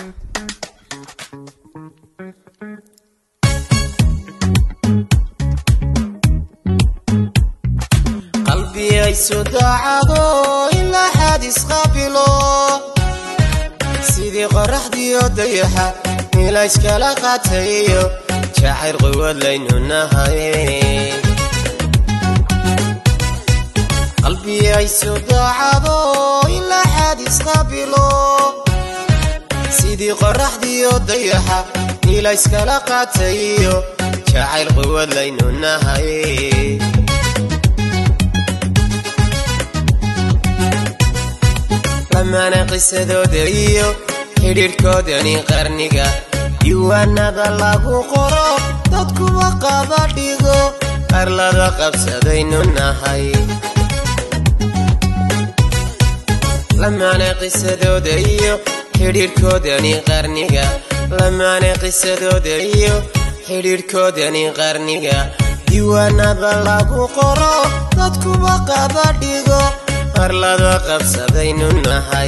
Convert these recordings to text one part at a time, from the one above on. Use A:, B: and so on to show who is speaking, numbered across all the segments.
A: qalbiyaysu daacado ilaa xaadis qaabilo sidii qoraxdiyo dayaxa milayskala qaatayo jacayr quwad laynu nahay qalbiyaysu daacado ilaa xaadis qaabilo sidii qoraxdiyo dayaxa milayskala qaatayo jacayr quwad laynu nahay lamaana qisadooda iyo xidhiidhkoodani qarniga diiwaanada lagu qoro dadkuwa qaba dhigo qarlada qabsadaynu nahay lamaana qisadooda iyo xidhiidhkoodani qarniga lamaana qisadooda iyo xidhiidhkoodani qarniga diiwaanada lagu qoro dadkuwa qaba dhigo qarlada qabsadaynu nahay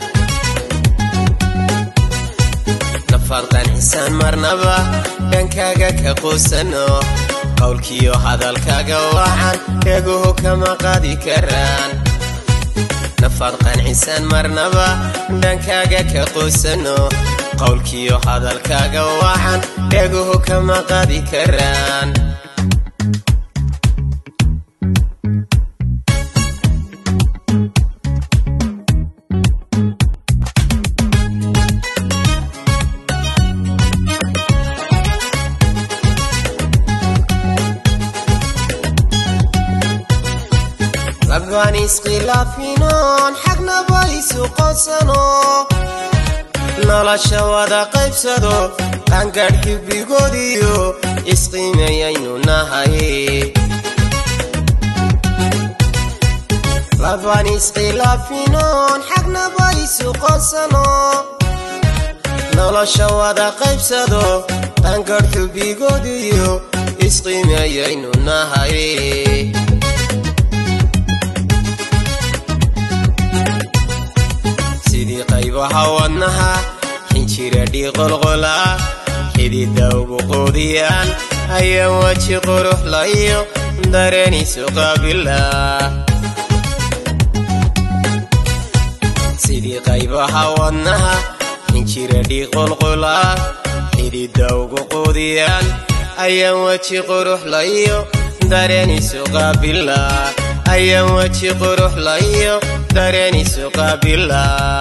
A: nafaad qancisaan marnaba dhankaaga ka quusano qowlkiyo hadalkaaga wacan eeguhu kama qaadi karaan nafaad qancisaan marnaba dhankaaga ka quusano qowlkiyo hadalkaaga wacan eeguhu kama qaadi karaan labaan iskhilaafinoon xagnaba isu qodsano nolosha wada qaybsado qaangaadh xibbigoodiyo isqiimeeyaynu nahay labaan iskhilaafinoon xagnaba isu qodsano nolosha wada qaybsado qaangaadh xubbigoodiyo isqiimeeyaynu nahay sidii qaybaha wadnaha xinjira dhiiqolqola xidida ugu quudiyaan ayaa weji quruxlayo dareenisu qaabila sidii qaybaha wadnaha xinjira dhiiqolqola xidida ugu quudiyaan ayaa weji quruxlayo dareenisu qaabila ayaan weji quruxlayo dareenisu qaabila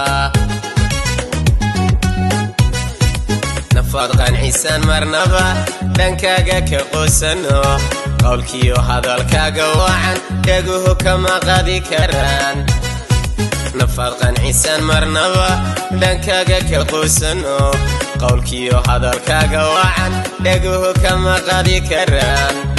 A: nafaad qancisaan marnaba dhankaaga ka quusano qowlkiyo hadalkaaga wacan eeguhu kama qaadi karaan nafaad qancisaan marnaba dhankaaga ka quusano qowlkiyo hadalkaaga wacan eeguhu kama qaadi karaan